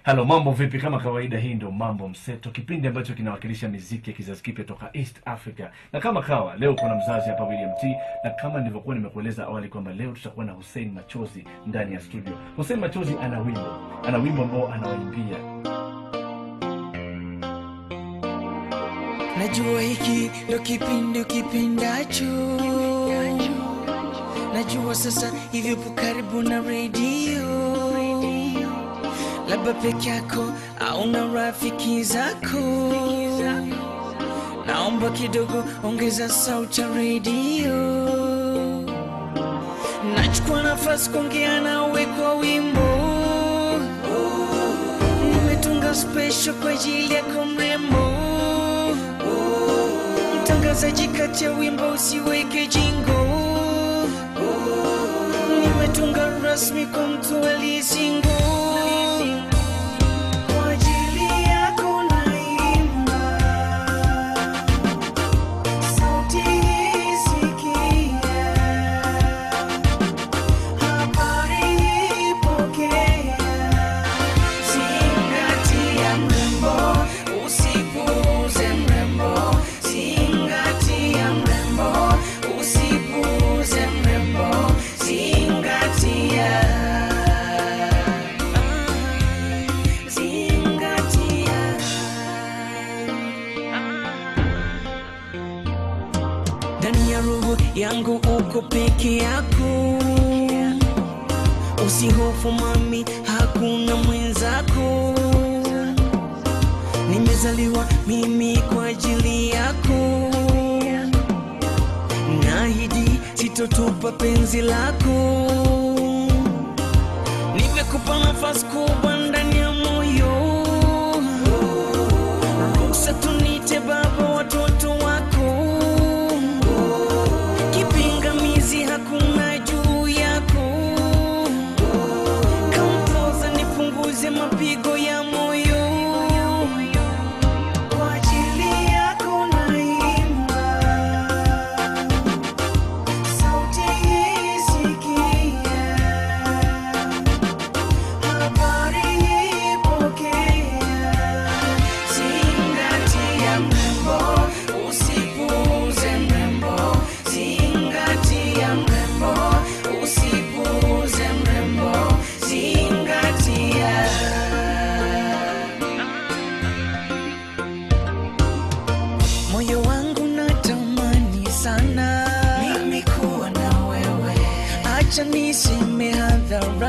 Halo, mambo vipi? Kama kawaida, hii ndio Mambo Mseto, kipindi ambacho kinawakilisha miziki ya kizazi kipya toka East Africa. Na kama kawa leo kuna mzazi hapa William T, na kama nilivyokuwa nimekueleza awali kwamba leo tutakuwa na Hussein Machozi ndani ya studio. Hussein Machozi ana wimbo, ana wimbo ambao anawaimbia Najua hiki ndo kipindi ukipendacho, najua sasa hivi upo karibu na redio, labda peke yako au na rafiki zako. Naomba kidogo ongeza sauti ya redio, nachukua nafasi kuongea nawe kwa wimbo, nimetunga special kwa ajili yako mrembo mtangazaji kati ya wimbo usiweke jingo nimetunga rasmi kwa mtu aliyesingo Kwa ajili yako naimba. Sauti hii sikia. Habari hii pokea. Zingatia mrembo, usipuuze mrembo. Zingatia mrembo, usipuuze mrembo. Zingatia. Zingatia. Ndani ya roho yangu uko peke yako Usihofu mami, hakuna mwenzako. Nimezaliwa mimi kwa ajili yako, naahidi sitotupa penzi lako. Nimekupa nafasi kubwa ndani ya moyo, ruhusa tunite baba watoto wako. Kipingamizi hakuna juu yako kampoza nipunguze mapigo ya moyo kwa ajili yako naimba sauti hii sikia habari hii pokea zingatia mrembo usipuuze mrembo zingatia mrembo usipuuze mrembo zingatia moyo wangu natamani sana mimi kuwa na wewe acha niseme hadhara